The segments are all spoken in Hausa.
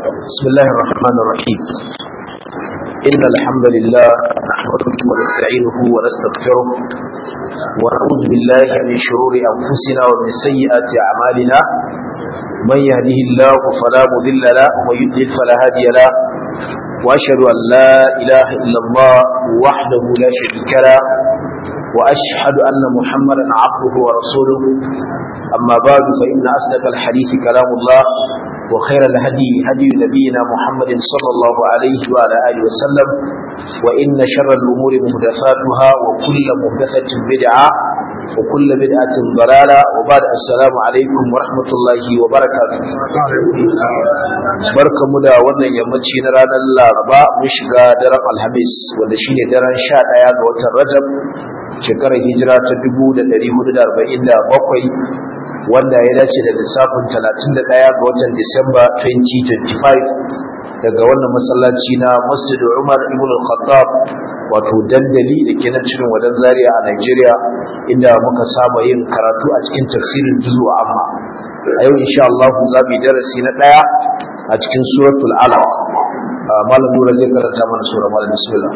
بسم الله الرحمن الرحيم إن الحمد لله نحمده ونستعينه ونستغفره ونعوذ بالله من شرور أنفسنا ومن سيئات أعمالنا من يهده الله فلا مضل له ومن يضلل فلا هادي له وأشهد أن لا إله إلا الله وحده لا شريك له وأشهد أن محمدا عبده ورسوله أما بعد فإن أصدق الحديث كلام الله وخير الهدي هدي نبينا محمد صلى الله عليه وعلى آله وسلم وإن شر الأمور مهدفاتها وكل مهدفة بدعة وكل بدعة ضلالة وبعد السلام عليكم ورحمة الله وبركاته barka mu da wannan yammaci na ranar laraba mun shiga daren alhamis wanda shine daren sha ɗaya ga watan rajab shekarar hijira ta 1447 wanda ya dace da lissafin 31 ga watan Disamba 2025 daga wannan masallaci na Masjid Umar ibn al-Khattab wato dandali da ke nan cikin wadan Zaria a Nigeria inda muka saba yin karatu a cikin tafsirin juzu amma a yau insha Allah za mu yi darasi na daya a cikin suratul alaq malam nura zai karanta mana sura malam bismillah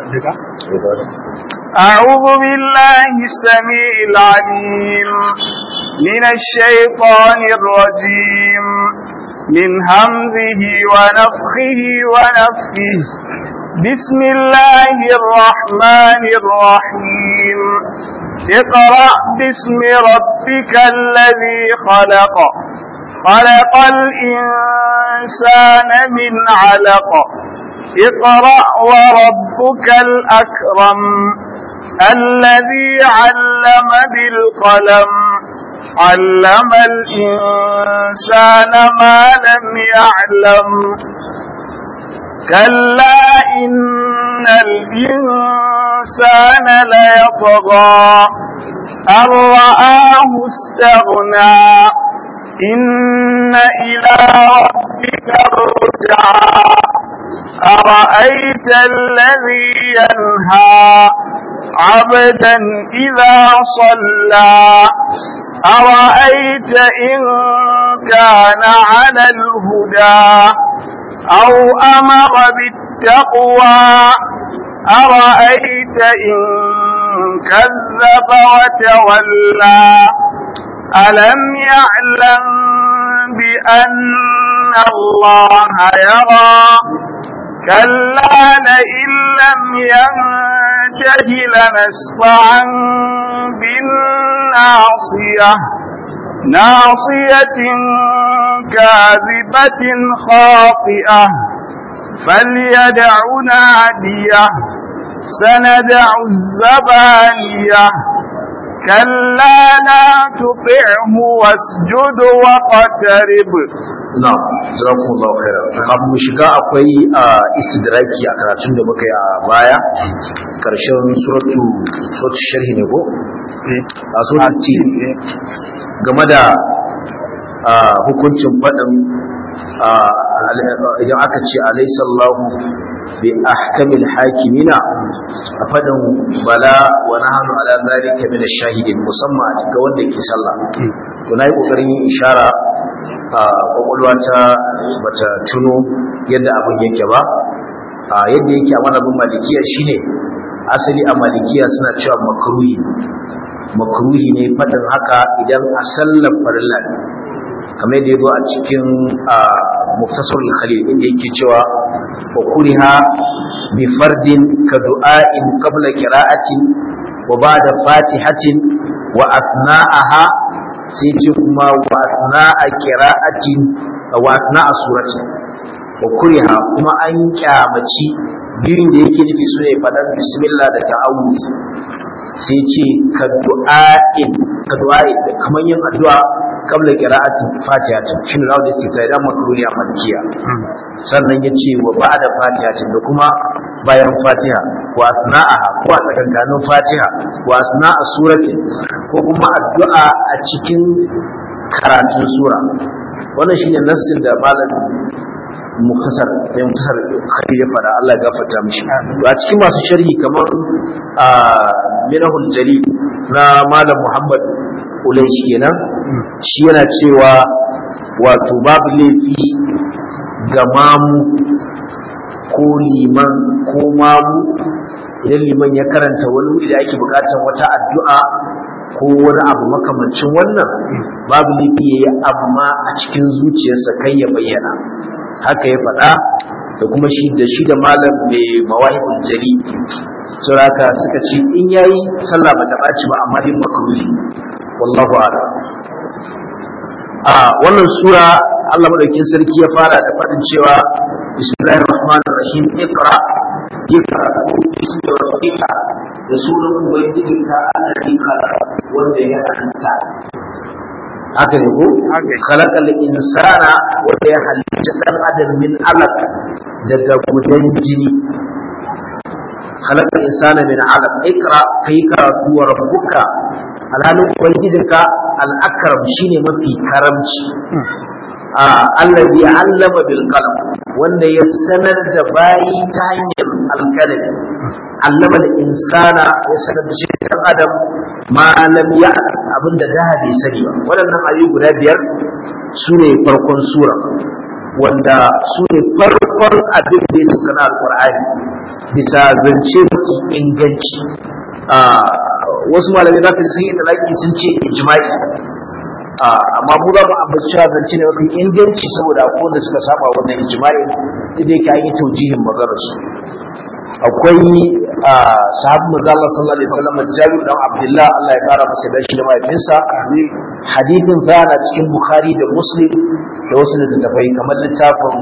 أعوذ بالله السميع العليم من الشيطان الرجيم من همزه ونفخه ونفخه بسم الله الرحمن الرحيم اقرأ باسم ربك الذي خلق خلق الإنسان من علق اقرأ وربك الأكرم الذي علم بالقلم علم الإنسان ما لم يعلم كلا إن الإنسان ليطغى أن رآه استغنى إن إلى ربك الرجعى أرأيت الذي ينهى عبدا إذا صلى أرأيت إن كان على الهدى أو أمر بالتقوى أرأيت إن كذب وتولى ألم يعلم بأن الله يرى كلا لئن لم ينته لنسفعا بالناصية ناصية كاذبة خاطئة فليدع نادية سندع الزبانية كلا لا تطعه واسجد واقترب na'am jazakumullahu khairan kafin mu shiga akwai istidraki a karatun da muka yi a baya karshen suratu suratu sharhi ne ko a suratu ti game da hukuncin faɗin idan aka ce alaisallahu bi ahkamil hakimina a faɗin bala wa nahnu ala zalika min ash-shahidin musamman ga wanda ke sallah to nayi kokarin yin ishara a kwakwalwa ta bata tuno yadda abin yake ba a yadda yake a manabin malikiya shine asali a malikiya suna cewa makruhi makruhi ne faɗin haka idan a sallar farilla ne kamar yadda yazo a cikin muftasar khalil inda yake cewa wa kuriha bi fardin ka du'a'in qabla qira'atin wa ba'da fatihatin wa athna'aha sai ce kuma wa asna'a qira'atin wa asna'a surati wa kuriha kuma an kyamaci biyun da yake nufi su ne faɗan bismillah da ta'awuz sai ce ka du'a'in ka du'a'in da kamar yin addu'a kabla qira'atin fatihatin shin rawu da istifai da makaruni a malikiya sannan ya ce wa ba'da fatihatin da kuma bayan fatiha wa asna'aha ko a tsakankanin fatiha wa asna'a suratin ko kuma addu'a a cikin karatun sura wannan shine nassin da malam muktasar mai muktasar khalil ya fada Allah ya gafarta mishi to a cikin masu sharhi kamar a minahul jalil na malam Muhammad Ulaishi kenan shi yana cewa wato babu laifi ga mamu ko liman ko mamu idan liman ya karanta wani wuri da ake bukatar wata addu'a ko wani abu makamancin wannan babu laifi yayi amma a cikin zuciyarsa kai ya bayyana haka ya faɗa da kuma shi da shi da malam mai mawahibul jari sauraka suka ce in yayi sallah bata ɓaci ba amma dai makruhi wallahu a'lam a wannan sura Allah madaukakin sarki ya fara da faɗin cewa bismillahir rahmanir rahim iqra iqra bismi rabbika da sunan ubangijinka alladhi khalaqa wanda ya halitta haka ne ko khalaqal insana wanda ya halitta dan adam min alaq daga gudan jini khalaqal insana min alaq ikra kai karatu wa rabbuka alhalin ubangijinka al-akram shine mafi karamci allazi allama bil qalam wanda ya sanar da bayi ta hanyar alkalami allama da insana ya sanar da shi dan adam ma lam ya abinda da bai sani ba waɗannan ayoyi guda biyar su ne farkon sura wanda su ne farkon abin da ya suka na alƙur'ani bisa zance mafi inganci wasu malamai za ka sun yi talaki sun ce ijma'i amma mu za mu ambaci cewa zance ne mafi inganci saboda akwai wanda suka saba wannan ijma'in da yake an yi taujihin maganar su akwai sahabu manzo Allah sallallahu alaihi wasallam Jabir dan Abdullah Allah ya kara masa dashi da mahaifinsa hadithin sa na cikin Bukhari da Muslim da wasu littattafai kamar littafin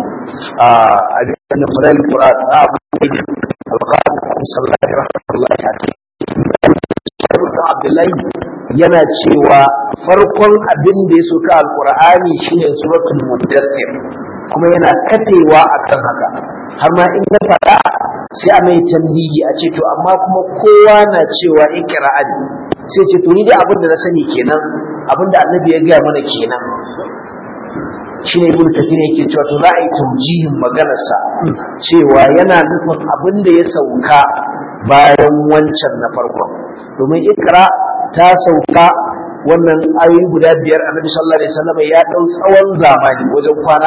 Abin Fural Quran da Abu Al-Qasim sallallahu alaihi wasallam Abdullahi yana cewa farkon abin da ya soka alqur'ani shine suratul mudaththir kuma yana kafewa akan haka har ma in ka faɗa sai a mai tambayi a ce to amma kuma kowa na cewa iqra'ani sai ce to ni dai abin da na sani kenan abin da annabi ya gaya mana kenan shine ibn kathir yake cewa to za a yi taujihin maganarsa cewa yana nufin abin da ya sauka bayan wancan na farkon domin ikra ta sauka wannan ayoyi guda biyar annabi sallallahu alaihi wasallam ya dau tsawon zamani wajen kwana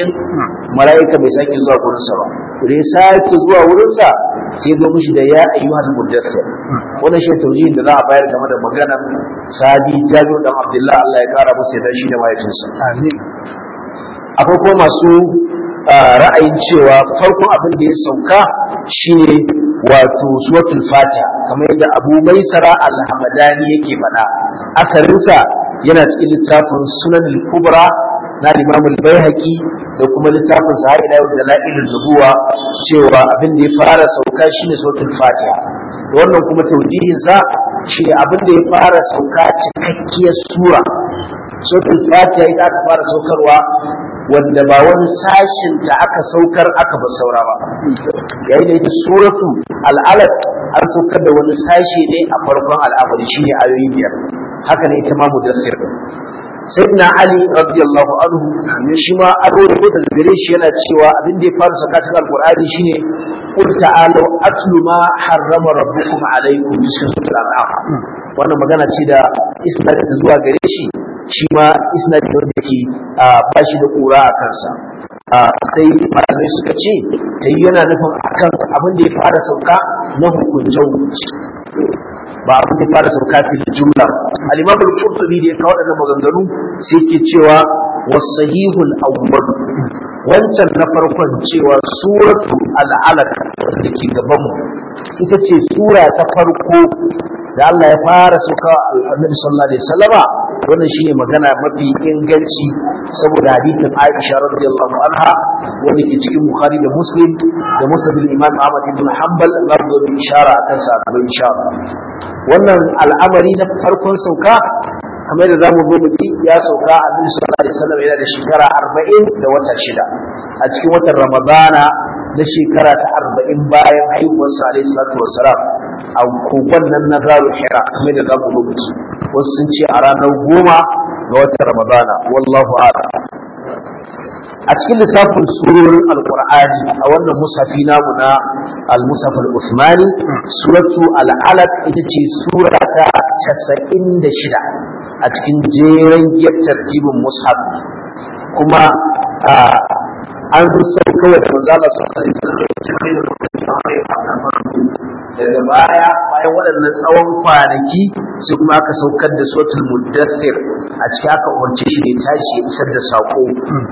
40 malaika bai sake zuwa gurin sa ba da ya sake zuwa wurin sa sai zo mishi da ya ayyuhal mudaththir wannan shi taujihin da za a bayar game da maganar sabi jabir dan abdullah Allah ya kara masa da shi da mahaifinsa amin akwai kuma masu ra'ayin cewa farkon abin da ya sauka shine wato suratul fatiha kamar yadda abu maisara al-hamadani yake faɗa asarinsa yana cikin littafin sunan al-kubra na imam al-baihaqi da kuma littafin sa ila yau da la'ilul nubuwa cewa abin da ya fara sauka shine suratul fatiha da wannan kuma taujihin sa shine abin da ya fara sauka cikakkiyar sura suratul fatiha ita aka fara saukarwa wanda ba wani sashin ta aka saukar aka ba saura ba yayin da ita suratu al'alaq an saukar da wani sashi ne a farkon al'amari shine ayoyi biyar haka ne ita ma mudassir sayyidina ali radiyallahu anhu shi ma an rawaito daga gare shi yana cewa abin da ya fara saka cikin alqur'ani shine qul ta'alu atlu ma harrama rabbukum alaykum cikin suratul an'am wannan magana ce da isnad zuwa gare shi shi ma isnad da yake ba shi da kura a kansa sai malamai suka ce ta yi yana nufin akan abin da ya fara sauka na hukunce hukunci ba abin da ya fara sauka fil jumla al-imam al-qurtubi da ya kawo wadannan maganganu sai ke cewa wasahihul awwal wancan na farkon cewa suratu al-alaq da ke gaban mu ita ce sura ta farko da Allah ya fara sauka annabi sallallahu alaihi wasallama wannan shine magana mafi inganci saboda hadithin Aisha radiyallahu anha wanda ke cikin Bukhari da Muslim da Musnad al-Imam Ahmad ibn Hanbal zardo da ishara akan sa da insha Allah wannan al'amari na farkon sauka kamar da zamu zo muki ya sauka annabi sallallahu alaihi wasallam yana da shekara 40 da wata shida a cikin watan Ramadana na shekara ta 40 bayan haihuwarsa alaihi salatu wassalam a kogon nan na zaru hira kamar da zamu rubuci wasu sun ce a ranar goma ga watan ramadana wallahu a'lam a cikin lissafin surorin alqur'ani a wannan musafi namu na al-musaf al-usmani suratu al-alaq ita ce sura ta 96 a cikin jeren giyar tartibin mushaf kuma an sauka wa manzo Allah sallallahu alaihi wasallam daga baya bayan waɗannan tsawon kwanaki sai kuma aka saukar da suratul muddathir a ciki aka umarce shi ne tashi ya isar da sako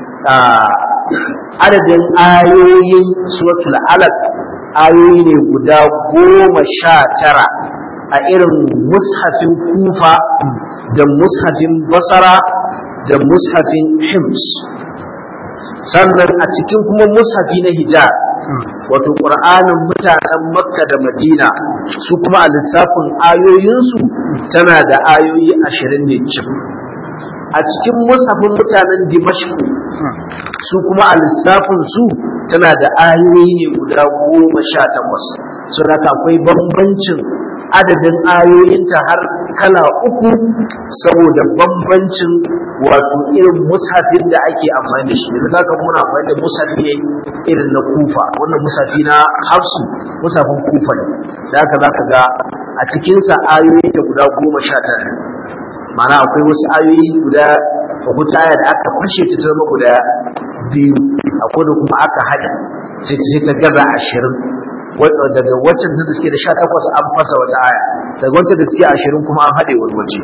adadin ayoyin suratul alaq ayoyi ne guda goma sha tara a irin mushafin kufa da mushafin basara da mushafin hims sannan a cikin kuma mushafi na hijaz wato ƙur'anin mutanen makka da madina su kuma a lissafin ayoyinsu tana da ayoyi ashirin ne cif a cikin mushafin mutanen dimashku su kuma a lissafin su tana da ayoyi ne guda goma sha takwas sun haka akwai bambancin adadin ayoyinta har kala uku saboda bambancin wato irin mushafin da ake amfani da shi da zaka muna amfani da mushafi ne irin na kufa wannan mushafi na hafsu mushafin kufa ne da haka zaka ga a cikinsa ayoyi ta guda goma sha tara ma'ana akwai wasu ayoyi guda hukuta aya da aka fashe ta zama guda biyu akwai da kuma aka haɗa sai ta gaza ashirin daga waccan da suke da sha takwas an fasa wata aya daga waccan da suke ashirin kuma an haɗe wani waje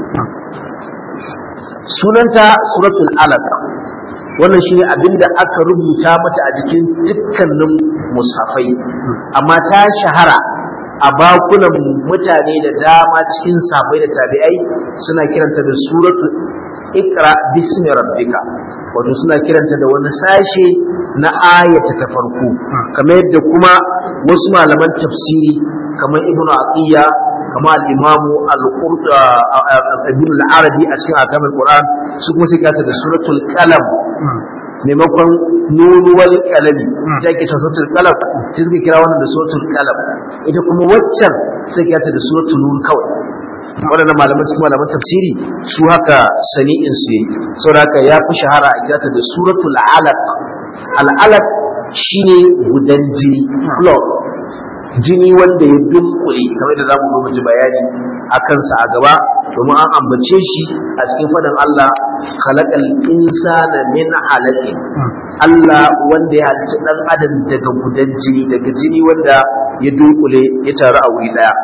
sunanta suratul alaq wannan shine abinda aka rubuta mata a jikin dukkanin mushafai amma ta shahara a bakunan mutane da dama cikin safai da tabi'ai suna kiranta da suratul ikra bismi rabbika wato suna kiranta da wani sashe na ayata ta farko kamar yadda kuma wasu malaman tafsiri kamar ibnu aqiya kamar al-imamu al-ibn al-arabi a cikin akamul qur'an su kuma sai kata da suratul qalam maimakon nunuwal qalami ta ke ta suratul qalam sai suka kira wannan da suratul qalam ita kuma waccan sai kata da suratul nun kawai waɗannan malaman cikin malaman tafsiri su haka sani'in su yi saboda haka ya fi shahara a kirata da suratul alaq al-alaq shine gudan jini blood jini wanda ya dunkule kamar da zamu zo mu ji bayani a kansa a gaba domin an ambace shi a cikin faɗin Allah khalaqal insana min alaqin Allah wanda ya halicci dan adam daga gudan jini daga jini wanda ya dunkule ya taru a wuri daya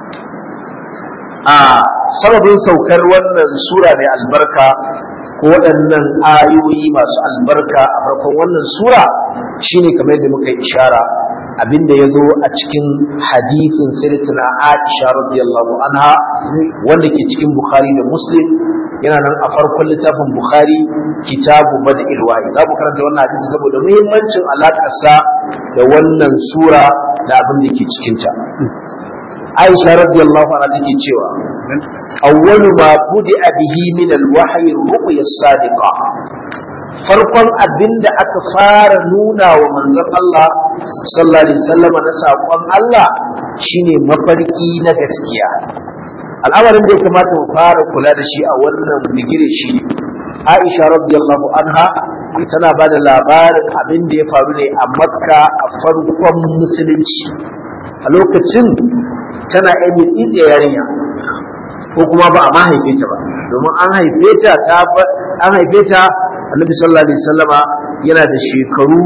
a sababin saukar wannan sura mai albarka ko waɗannan ayoyi masu albarka a farkon wannan sura shine kamar yadda muka yi ishara abinda ya zo a cikin hadithin sirtuna Aisha radiyallahu anha wanda ke cikin Bukhari da Muslim yana nan a farkon littafin Bukhari kitabu bad'il wahyi za mu karanta wannan hadisi saboda muhimmancin alakarsa da wannan sura da abin da ke cikin ta Aisha radiyallahu anha take cewa awwalu ma budi'a bihi min al-wahyi ru'ya as-sadiqa farkon abin da aka fara nuna wa manzon Allah sallallahu alaihi wasallam na saƙon Allah shine mafarki na gaskiya al'amarin da ya kamata mu fara kula da shi a wannan bigire shi Aisha radiyallahu anha tana ba da labarin abin da ya faru ne a Makka a farkon musulunci a lokacin tana yan tsitsiya yarinya ko kuma ba a ma haife ta ba domin an haife ta an haife ta annabi sallallahu alaihi wasallama yana da shekaru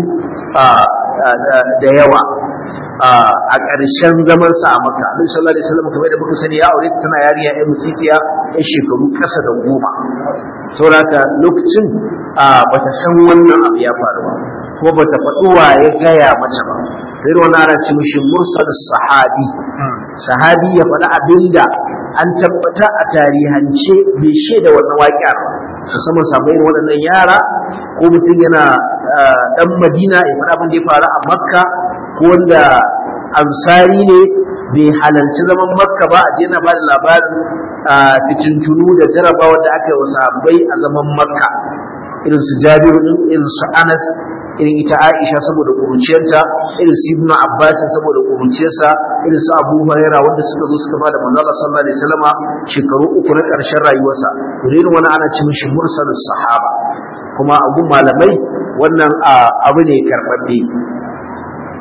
da yawa a ƙarshen zaman sa a maka annabi sallallahu alaihi wasallam kamar da muka sani ya aure tana yariya ɗan musiciya ɗan shekaru ƙasa da goma saboda lokacin bata san wannan abu ya faru ba kuma bata faɗi wa ya gaya mata ba sai wani ana ce mishi mursal sahabi sahabi ya faɗi abinda an tabbata a tarihance bai shaida wannan waƙiyar ba musamman samun irin waɗannan yara ko mutum yana ɗan madina ya faɗa abin da ya faru a makka ko wanda ansari ne bai halarci zaman makka ba a daina ba da labarin fitintunu da jarabawa da aka yi wa sahabbai a zaman makka irin su jabiru din irin su anas irin ita aisha saboda kuruciyarta irin su ibnu abbas saboda kuruciyarsa irin su abu huraira wanda suka zo suka bada manzo Allah sallallahu alaihi wasallama shekaru uku na karshen rayuwarsa irin wani ana ce mishi mursalus sahaba kuma a gun malamai wannan abu ne karbabbe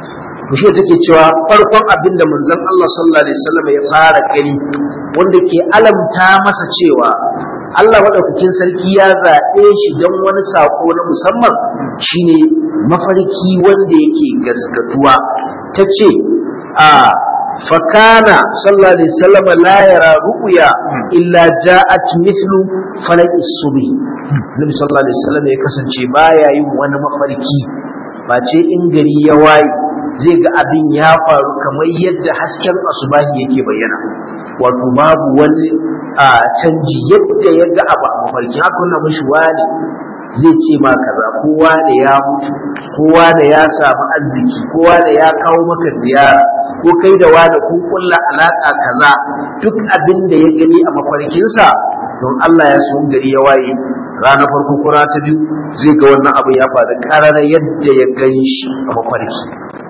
to shi take cewa farkon abin da manzon Allah sallallahu alaihi wasallam ya fara gani wanda ke alamta masa cewa Allah madaukakin sarki ya zaɓe shi don wani sako na musamman shine mafarki wanda yake gaskatuwa ta ce a fakana sallallahu alaihi wasallam la yara ru'ya illa ja'at mithlu falaqis subhi nabi sallallahu alaihi wasallam ya kasance baya yin wani mafarki ba ce in gari ya waye zai ga abin ya faru kamar yadda hasken asubahi yake bayyana wato babu wani a canji yadda ya ga abu a mafarki haka wannan mashi wani zai ce ma kaza kowa da ya mutu kowa da ya samu arziki kowa da ya kawo maka ziyara ko kai da wani kun kulla alaka kaza duk abin da ya gani a mafarkinsa don Allah ya so gari ya waye rana farko ko rana ta biyu zai ga wannan abu ya faru karara yadda ya gani shi a mafarki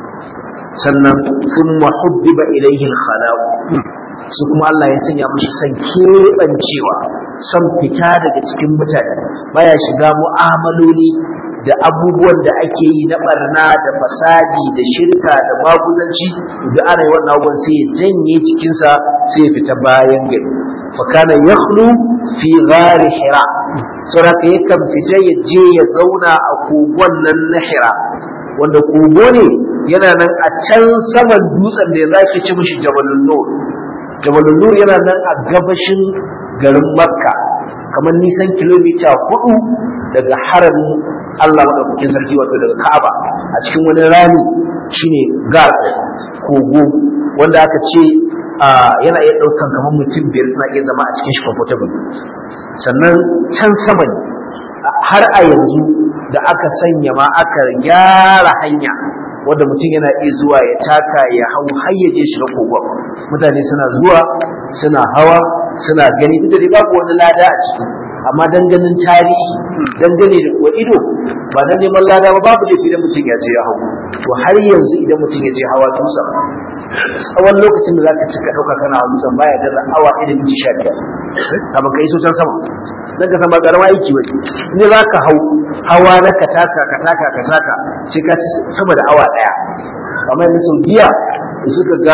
sannan thumma hubbiba ilayhi al-khalaq su kuma Allah ya sanya mashi san keɓancewa son fita daga cikin mutane baya shiga mu'amaloli da abubuwan da ake yi na barna da fasadi da shirka da maguzanci da ana yi wannan abubuwan sai ya janye cikinsa sai ya fita bayan gari fakana yakhlu fi ghari hira saboda yakan fita ya je ya zauna a kogon nan na hira wanda kogo ne yana nan a can saman dutsen da ya zaki ci mishi jabalun nur jabalun nur yana nan a gabashin garin makka kamar nisan kilomita hudu daga haramin allah maɗaukakin sarki wato daga ka'aba a cikin wani rami shine gar kogo wanda aka ce yana iya ɗaukan kamar mutum biyar suna iya zama a cikin shi comfortable sannan can sama ne har a yanzu da aka sanya ma aka gyara hanya wanda mutum yana iya zuwa ya taka ya hau har ya je shiga kogon mutane suna zuwa suna hawa suna gani duk da dai babu wani lada a ciki amma dan ganin tarihi dan gane da kuwa ido ba dan neman lada ba babu laifi idan mutum ya je ya hau to har yanzu idan mutum ya je hawa dutsen tsawon lokacin da zaka cika dauka kana hawa dutsen baya gaza awa ɗaya da minti sha biyar kafin ka iso can sama dan ka san ba karama aiki ba ne za ka hau hawa na ka taka ka taka ka taka sai ka ci sama da awa ɗaya kamar yanzu saudiya da suka ga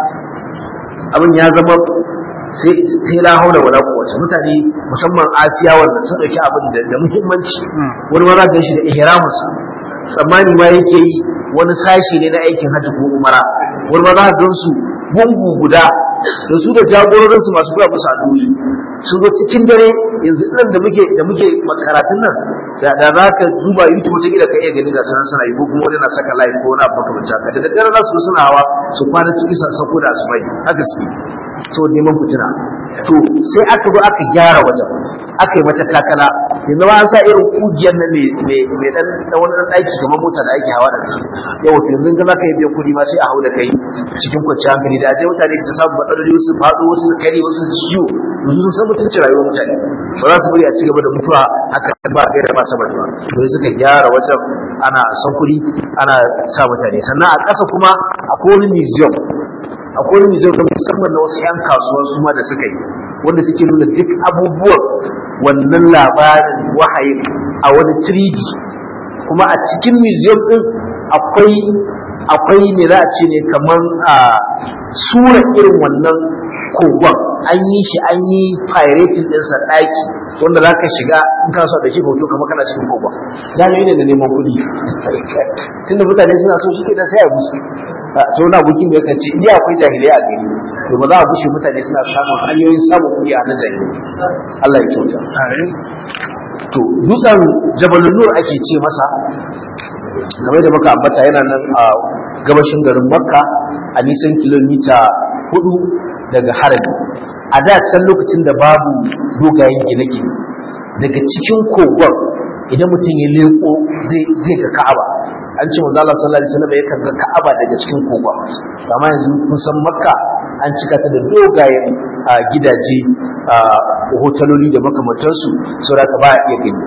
abin ya zama sai la haula wala quwwata mutane musamman asiya wanda sun dauki abin da da muhimmanci wani ma za ka shi da ihramus tsammani ma yake yi wani sashi ne na aikin hajji ko umara wani ma za ka gan su gungu guda da su da jagororinsu masu kula musu addu'o'i sun zo cikin dare yanzu nan da muke da muke makaratun nan da da za ka duba youtube ta gida ka iya gani ga sanan suna yi ko kuma wani na saka live ko na baka mace haka da daddare za su suna hawa su kwana ciki su sako da asubai haka su so neman fitina to sai aka zo aka gyara wajen aka yi mata takala yanzu ba an sa irin kugiyar nan mai dan wani dan daki kamar mota da ake hawa da yau to yanzu ga zaka yi biyan kuɗi ma sai a hau da kai cikin kwanciyar hankali da aje mutane su samu matsaloli wasu faɗo wasu su kare wasu su ciwo yanzu sun san mutunci rayuwar mutane ba za su bari a ci gaba da mutuwa haka ba gaira ba saboda ba to suka gyara wajen ana son kuɗi ana sa mutane sannan a ƙasa kuma akwai wani museum akwai wani museum da musamman na wasu 'yan kasuwa su ma da suka yi wanda suke nuna duk abubuwan wannan labarin wahayin a wani 3D kuma a cikin museum din akwai akwai me za a ce ne kamar a sura irin wannan kogon an yi shi an yi pirating ɗinsa ɗaki wanda za ka shiga in ka so da shi hoto kamar kana cikin kogon da ne da neman kuɗi tunda mutane suna so shi ke da sai a musu to na bukin da yakan ce iya akwai jahilai a gari to ba za a bushe mutane suna samun hanyoyin samun kuɗi a na jahilai Allah ya kyauta to dutsen jabalun nur ake ce masa game da muka ambata yana nan a gabashin garin makka a nisan kilomita hudu daga harami a da can lokacin da babu dogayen gine-gine daga cikin kogon idan mutum ya leko zai ga ka'aba an ce manzo Allah sallallahu alaihi wasallam yakan ga Ka'aba daga cikin kogon amma yanzu kun san Makka an cika ta da dogayen gidaje hotaloli da makamantansu saboda ka ba a iya gani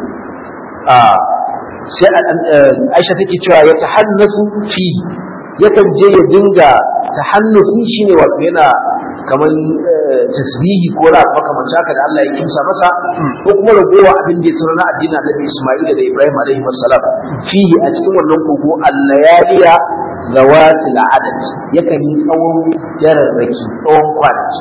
sai Aisha take cewa ya tahannasu fi yakan je ya dinga tahannufi shine wato yana kamar tasbihi ko na makamancin haka da Allah ya kimsa masa ko kuma ragowa abin da ya sanar na addinin Annabi Isma'il da Ibrahim alaihi wassalam fihi a cikin wannan kogo allayaliya zawatil adad yakan yi tsawon jararraki tsawon kwanaki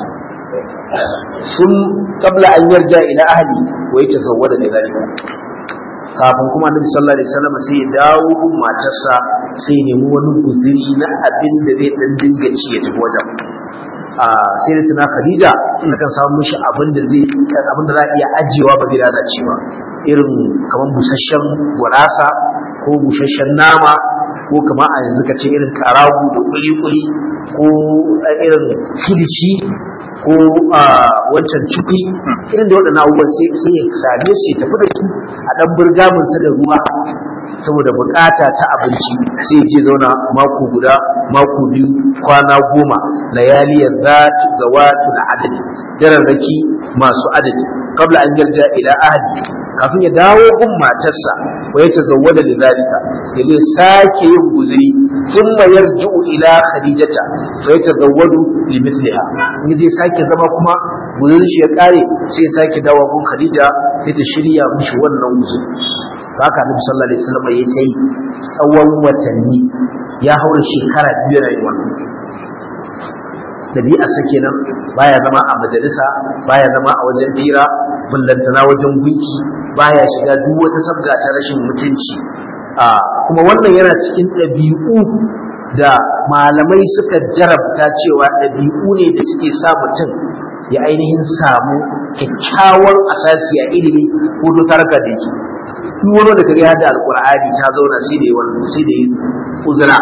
sun qabla an yarja ila ahli wa yatazawwada da zalika kafin kuma annabi sallallahu alaihi wasallam sai ya dawo gun matarsa sai ya nemi wani guziri na abin da zai dan dinga ci ya tafi wajen a sai da tuna Khadija tana kan samu mishi abin da zai abin da za a iya ajiyewa ba zai lalace ba irin kamar busasshen gurasa ko busasshen nama ko kamar a yanzu ka ce irin karagu da kuli-kuli ko irin kilishi ko wancan ciki irin da waɗannan abubuwan sai ya same su ya tafi da su a ɗan burgaminsa da ruwa saboda bukata ta abinci sai je zauna mako guda mako biyu kwana goma layaliya za ta zawatu na adadi dararraki masu adadi kabla an yarda ila ahadi kafin ya dawo gun matarsa wa ya tazawwada da zalika ya zai sake yin guzuri thumma yarji'u ila khadijata fa ya tazawwadu li mithliha in zai sake zama kuma guzurin shi ya kare sai ya sake dawo gun khadija sai ta shirya mishi wannan guzuri haka annabi sallallahu alaihi wasallam ya ce tsawon watanni ya haura shekara biyu yana yin wannan dabi'a sa kenan baya zama a majalisa baya zama a wajen fira bullantana wajen gunki baya shiga duk wata sabga ta rashin mutunci a kuma wannan yana cikin ɗabi'u da malamai suka jarabta cewa ɗabi'u ne da suke sa mutum ya ainihin samu kyakkyawar asasi a ilimi ko dotarka da yake duk wani da kare hada alkur'ani ta zauna sai da yawan sai da uzura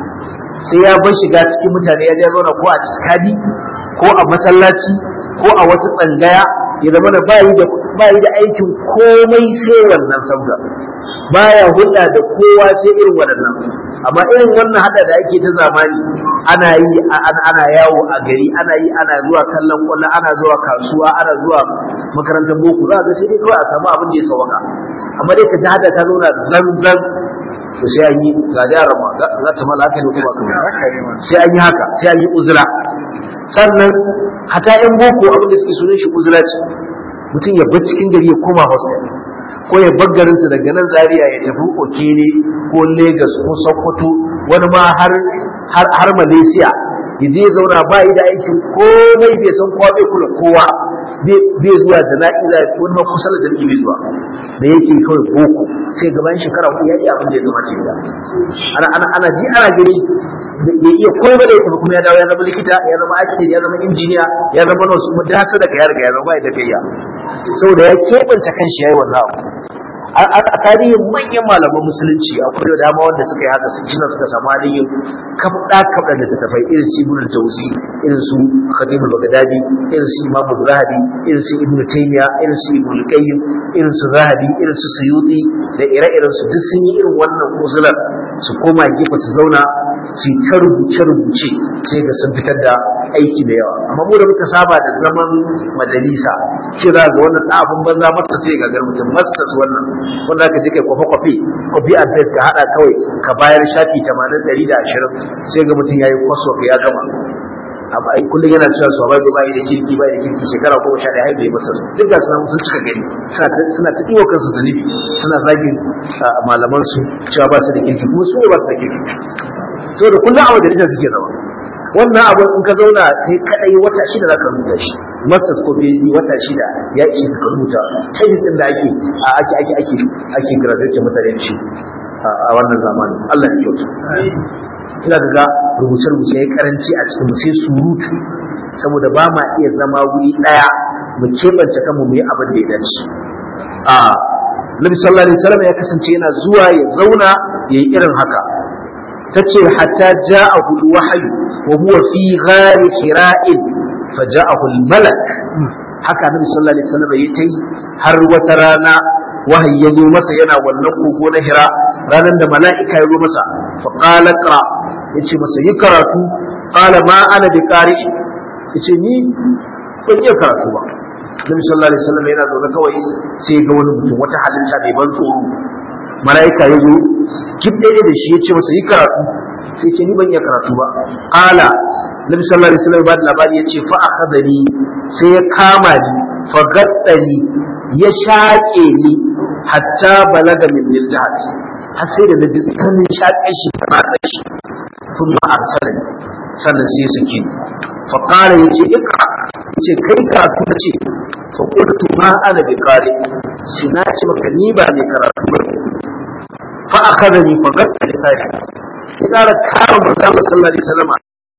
sai ya bar shiga cikin mutane ya je zauna ko a ciskadi ko a masallaci ko a wata tsangaya ya zama da bayi da bayi da aikin komai sai wannan sabga baya hulɗa da kowa sai irin waɗannan amma irin wannan hada da ake ta zamani ana yi ana yawo a gari ana yi ana zuwa kallon kwallo ana zuwa kasuwa ana zuwa makarantar boko za ga sai dai kawai a samu abin da ya sawaka amma dai ka ji hada ta zauna zanzan to sai an yi ga yaran ma za ta mala haka ne kuma kuma sai an yi haka sai an yi uzura sannan hata yan boko abin da suke sunan shi uzura ce mutum ya bar cikin gari ya koma hostel ko ya bar garinsa daga nan zaria ya tafi okene ko lagos ko sokoto wani ma har har har malaysia ya je zauna ba yi da aikin komai bai san kowa bai kula kowa bai zuwa jana'iza wani ma kusa da jami'i bai zuwa da yake kawai boko sai gaban shekara ku ya yi abin da ya zama ce da ana ana ana ji ana gani ya iya komai da ya tafi kuma ya dawo ya zama likita ya zama ake ya zama injiniya ya zama nurse kuma da hasa daga ya riga ya zama ba ya tafiya saboda ya keɓance kanshi ya yi wannan abu a tarihin manyan malaman musulunci akwai da dama wanda suka yi haka sun shi suka samu halin yin kabda kabda da tafai irin su ibnu tawzi irin su khadim al-baghdadi irin su imam zahabi irin su ibnu taymiya irin su ibnu qayyim irin su zahabi irin su suyuti da ire-iren su duk sun yi irin wannan uzular su koma gefe su zauna su ta rubuce rubuce sai ga sun fitar da aiki da yawa amma mu da muka saba da zaman majalisa ce za ga wannan abun banza masa sai ga mutum masa wannan wanda aka je kai kwafe kwafe copy and paste ka hada kawai ka bayar shafi 80 120 sai ga mutum yayi kwaso ya gama amma ai kullum yana cewa su ba bai da kirki bai da kirki shekara goma sha ɗaya bai masa duk da suna sun cika gani suna ta ɗiwa kansu zanibi suna zagin malaman su cewa ba su da kirki kuma su ne ba su da kirki saboda kullum a wajen suke zama wannan abu in ka zauna kai kadai wata shida zaka rubuta shi masters ko PhD wata shida ya ishe ka rubuta thesis din da ake ake ake ake ake graduate mutane shi a wannan zamanin Allah ya kyauta ina ga rubuce rubuce yayi karanci a cikin sai surutu saboda ba ma iya zama wuri daya mu kebance kanmu mu yi abin da ya dace a Nabi sallallahu alaihi wasallam ya kasance yana zuwa ya zauna yayi irin haka tace hatta ja'ahu al-wahyu wa huwa fi ghari hira'in faja'ahu al-malak haka Nabi sallallahu alaihi wasallam ya tai har wata rana wahayi ya zo masa yana wannan kogo na hira ranar da mala'ika ya zo masa fa qala qra yace masa yi karatu qala ma ana bi qari yace ni ban iya karatu ba Nabi sallallahu alaihi wasallam yana zaune kawai sai ga wani mutum wata halitta mai ban tsoro mala'ika ya zo kibde da shi yace masa yi karatu sai ce ni ban iya karatu ba qala Nabi sallallahu alaihi wasallam ba da labari yace fa akhadani sai ya kama ni fa gaddani ya shaƙe ni hatta balaga min miljahat har sai da naji tsananin shaƙe shi da matsa shi sun ma arsalani sannan sai su ke fa qala yace ikra yace kai karatu nace fa qultu ma ana bi qari shi na ce maka ni ba ne karatu ba fa akhadani fa gatta lisani ya ƙara kama manzo sallallahu alaihi wasallam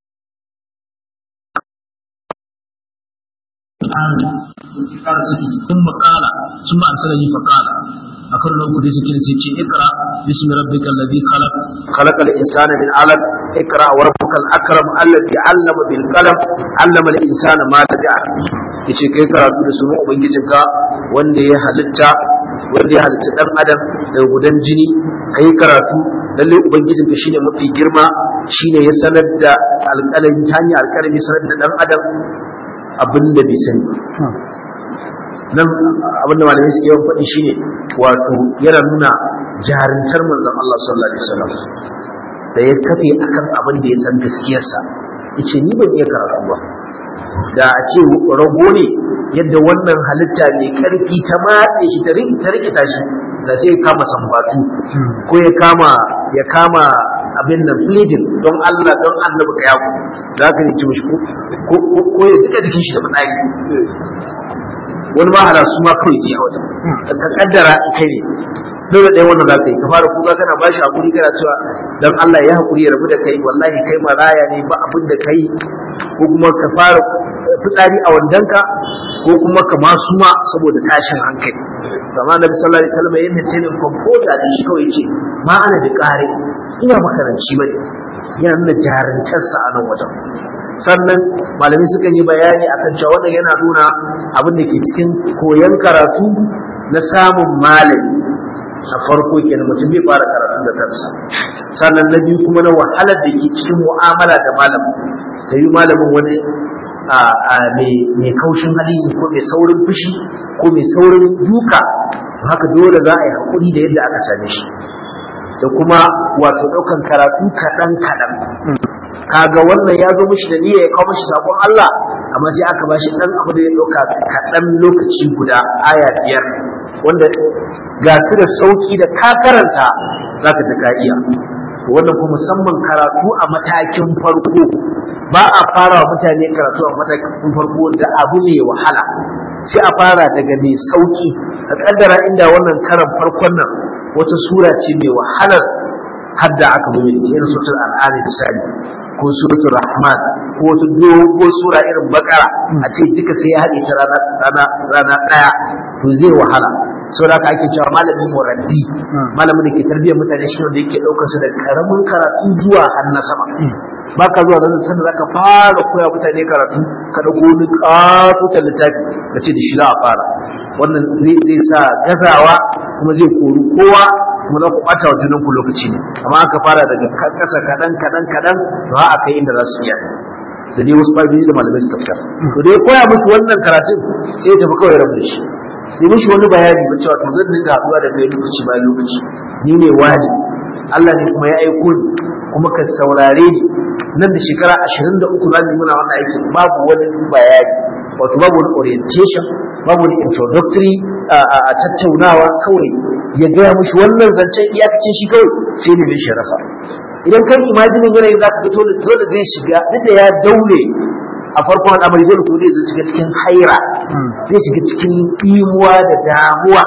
قال سكت ثم قال ثم أرسلني فقال أكر لو كنت سكت سيتي اقرأ باسم ربك الذي خلق خلق الإنسان من علق اقرأ وربك الأكرم الذي علم بالقلم علم الإنسان ما لم يعلم yace kai karatu da sunan ubangijinka wanda ya halitta wanda ya halitta dan adam da gudan jini kai karatu lalle ubangijinka shine mafi girma shine ya sanar da alƙalami ta hanyar alƙalami sanar da dan adam abinda bai sani nan abinda malamai suke yawan faɗi shine wato yana nuna jarintar manzon Allah sallallahu alaihi wasallam da ya kafe akan abin da ya san gaskiyarsa yace ni ban iya karatu ba da a ce rago ne yadda wannan halitta mai karfi ta matse shi ta rikita shi da sai ya kama sambatu ko ya kama ya kama abin nan pleading don Allah don annabi ka yaku za ka ci mishi ko ya jika jikin shi da fitsari wani ma hada su ma kawai sai a wajen ka kaddara in kai ne dole ɗaya wannan za ka yi ka fara kuka kana ba shi hakuri kana cewa don Allah ya hakuri ya rabu da kai wallahi kai maraya ne ba abin da kai ko kuma ka fara fitsari a wandanka ko kuma ka masu ma saboda tashin hankali kama nabi sallallahu alaihi wasallam ya mace ne kwamfuta da shi kawai ce ma ana da ƙare ina makaranci bane yana nuna jarintarsa a nan wajen sannan malamai sukan yi bayani akan cewa wannan yana nuna abin da ke cikin koyon karatu na samun malami na farko kenan mutum bai fara karatu da kansa sannan na biyu kuma na wahalar da ke cikin mu'amala da malamin ta yi malamin wani mai kaushin hali ko mai saurin fushi ko mai saurin duka haka dole za a yi haƙuri da yadda aka same shi da kuma wato ɗaukan karatu kaɗan kaɗan kaga wannan ya zo mishi da niyya ya kawo mishi sakon Allah amma sai aka bashi ɗan abu da ya ɗauka kaɗan lokaci guda aya biyar wanda ga su da sauƙi da ka karanta za ka ji ka iya wannan kuma musamman karatu a matakin farko ba a fara mutane karatu a matakin farko da abu mai wahala sai a fara daga mai sauki a kaddara inda wannan karan farkon nan wata sura ce mai wahalar hadda aka bude da irin suratul al'ani misali ko suratul rahman ko wata dogon sura irin bakara a ce duka sai ya haɗe ta rana rana rana ɗaya to zai wahala saboda haka ake cewa malami muraddi malamin da ke tarbiyyar mutane shi wanda yake ɗaukar su da karamin karatu zuwa har na sama ba ka zuwa nan sanda zaka fara koya mutane karatu ka dauko wani katutan littafi ka ce da shi za a fara wannan zai sa gazawa kuma zai kori kowa kuma za ku ɓata wa junan ku lokaci ne amma aka fara daga ƙasa kaɗan kaɗan kaɗan ba a kai inda za su iya da dai wasu fa'idoji da malamai suka fitar to dai koya musu wannan karatun sai ya tafi kawai rabu da shi sai mishi wani bayani ba cewa to zan dinga haɗuwa da kai lokaci bayan lokaci ni ne wani Allah ne kuma ya aiko ni kuma ka saurare ni nan da shekara ashirin da uku za mu yi muna wannan aikin babu wani bayani wato babu wani orientation babu wani introductory a tattaunawa kawai ya gaya mushi wannan zancen iyakacin shi kawai sai ne mai shi rasa idan kan imajinin yanayin za ka ga dole dole zai shiga duk da ya daure a farkon al'amari dole ko zai shiga cikin haira zai shiga cikin imuwa da damuwa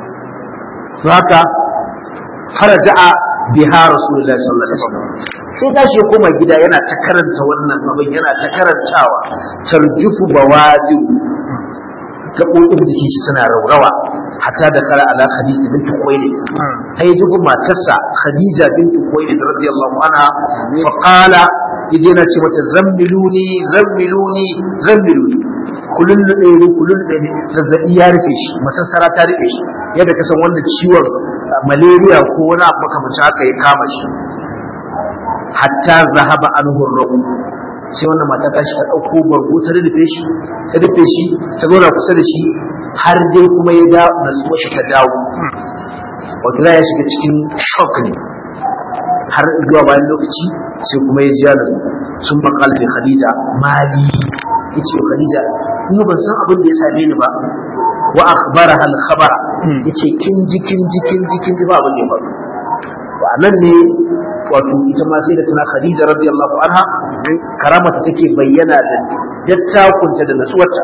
to haka faraja'a biha rasulullahi sallallahu alaihi wasallam sai tashi ya koma gida yana ta karanta wannan abin yana ta karantawa tarjufu bawadi gaɓoɓin jikin shi suna raurawa hatta da kala ala khadija bint khuwailid ai dubu matarsa khadija bint khuwailid radiyallahu anha fa qala yaje na ce mata zammiluni zammiluni zammiluni kullun da ne kullun da ne zazzabi ya rufe shi masassara ta rufe shi yadda ka san wanda ciwon malaria ko wani abu makamancin haka ya kama shi hatta zahaba anhu rabu sai wannan mata ta shi ta ɗauko bargo ta rufe shi ta rufe shi ta zauna kusa da shi har dai kuma ya da natsuwa shi ta dawo wato ya shiga cikin shock ne har zuwa bayan lokaci sai kuma ya jiya da sun makal da khadija mali ya ce khadija ni ban san abin da ya same ni ba wa akhbara hal khabara yace kin ji kin ji kin ji kin ji ba abin da ya faru a nan ne wato ita ma sai da tana khadija radiyallahu anha karamata take bayyana da dattakunta da natsuwarta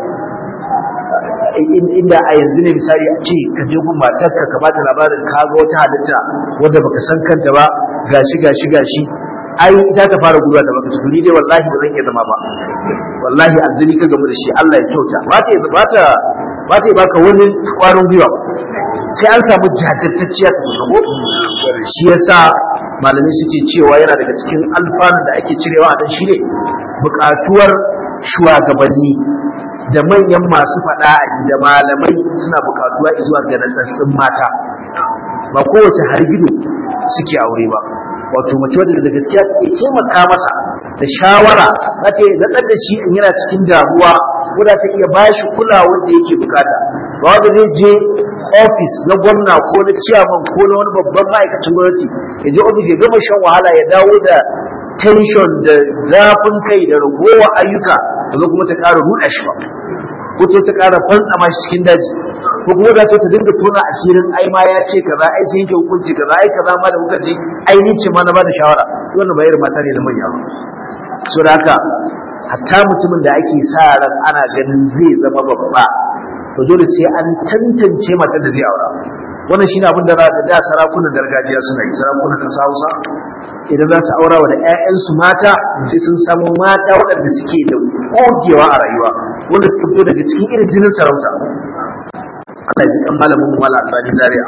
inda a yanzu ne misali a ce ka je gun matarka ka bata labarin ka ga wata halitta wadda baka san kanta ba gashi gashi gashi ai ita ta fara guduwa da baka su ni dai wallahi ba zan iya zama ba wallahi azzuri ka gamu da shi Allah ya kyauta ba ta ba ta ba ta baka wani kwarin gwiwa sai an samu jajirtacciya ta ko shi yasa malamai suke cewa yana daga cikin alfanu da ake cirewa a dan shine buƙatuwar shugabanni da manyan masu faɗa a ji da malamai suna buƙatuwa zuwa ga natsatsin mata ba kowace hargido suke aure ba wato mace wadda da gaskiya take taimaka masa da shawara za ta yi zaɗar da shi in yana cikin damuwa wadda ta iya bashi kulawar da yake bukata ba wanda zai je ofis na gwamna ko na ciyaman ko na wani babban ma'aikacin gwamnati ya je ofis ya gama shan wahala ya dawo da tension da zafin kai da ragowa ayyuka da zo kuma ta ƙara ruɗa shi ba ko ta ƙara fantsama shi cikin daji ko kuma da ta dinga tona asirin ai ma ya ce kaza ai sai yake hukunci kaza ai kaza ma da kuka ji ai ni ce ma na bada shawara wannan bayar mata ne da manya ba so da haka hatta mutumin da ake sa ran ana ganin zai zama babba to dole sai an tantance mata da zai aura wannan shine abin da za ka da sarakunan gargajiya suna yi sarakunan ƙasa Hausa idan za su aura wa da ƴaƴansu mata sai sun samu mata waɗanda suke da gogewa a rayuwa wanda suka fito daga cikin irin jinin sarauta Allah ji kan malamin mu mala albani zaria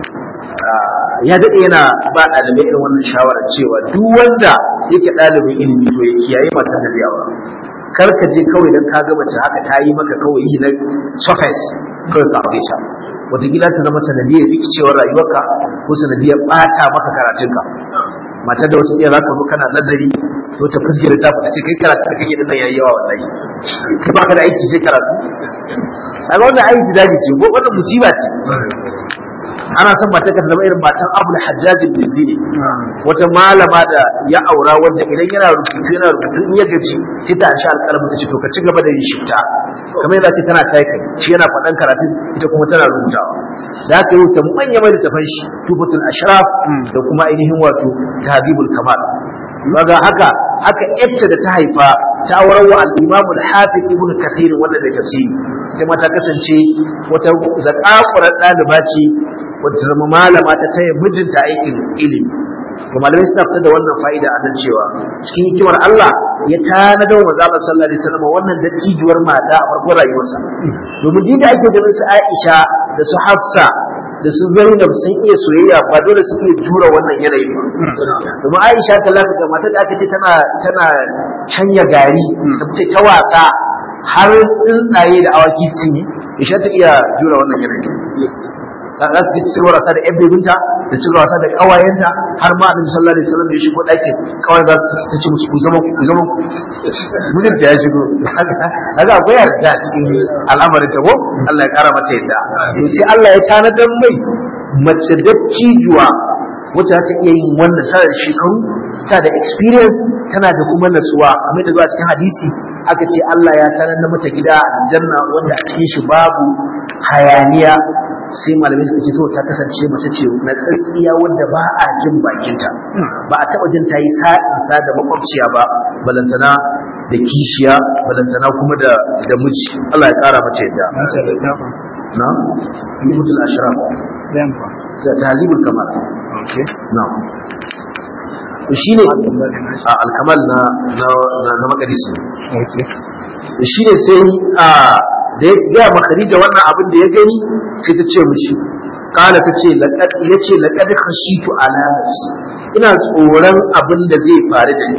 ya dade yana ba ɗalibai irin wannan shawarar cewa duk wanda yake ɗalibin ilimi to ya kiyaye matan da zai aura kar ka je kawai dan ka ga mace haka ta yi maka kawai yi na surface kawai ka aure ta wataƙila ta zama sanadiyar rikicewar rayuwarka ko sanadiyar ɓata maka karatunka matar da wata iya za ka zo kana nazari to ta fuskira ta fita ce kai karatu da kake dinnan yayi yawa wallahi kai baka da aiki sai karatu kaga wannan aiki daji ce ko wannan musiba ce ana son mata ka zama irin matan abul hajjaj al-bizzi wata malama da ya aura wanda idan yana rubutu yana rubutu in ya gaji sai ta sha alƙalamin ta ce to ka ci gaba da yin shifta kamar yadda ce tana taika shi yana faɗan karatu ita kuma tana rubutawa da aka yi ta manya mai littafan shi tufatul ashraf da kuma ainihin wato tahdibul kamal kaga haka haka yacce da ta haifa ta aurar wa al-imam al-hafiz ibn kathir wanda da tafsiri ita ma ta kasance wata zakakurar ɗaliba ce wata zama malama ta taya mijinta aikin ilimi ga malamai suna fitar da wannan fa'ida a nan cewa cikin hikimar Allah ya tanadar wa manzo Allah sallallahu alaihi wasallam wannan dattijuwar mata a farkon rayuwarsa domin din da ake ganin su Aisha da su Hafsa da su Zainab sun iya soyayya ba dole su iya jura wannan yanayi ba domin Aisha ta lafi ga mata da aka ce tana tana shanya gari ta fice ta waka har tsuntsaye da awaki sun yi Aisha ta iya jura wannan yanayi za su ci wasa da yan bebinta da ci wasa da kawayenta har ma annabi sallallahu alaihi wasallam ya shigo ɗakin kawai za ta ce musu ku zama ku zama mijin da ya shigo kaga akwai yarda cikin al'amarin ta ko Allah ya kara mata yadda to sai Allah ya tanadar mai mace dattijuwa wacce ta iya yin wannan tana da shekaru ta da experience tana da kuma natsuwa kamar da zuwa cikin hadisi aka ce Allah ya tanadar mata gida janna wanda a cikin shi babu hayaniya sai malamai suka ce so ta kasance mace ce na tsatsiya wanda ba a jin bakinta ba a taɓa jin ta yi sa'insa da makwabciya ba balantana da kishiya balantana kuma da da miji Allah ya ƙara mace yadda na mutul ashraf da tahzibul kamal na shine a alkamal na na na makarisi shine sai a da ya gaya ma Khadija wannan abin da ya gani sai ta ce mishi kala ta ce laqad yace laqad khashitu ala nafsi ina tsoron abin da zai faru da ni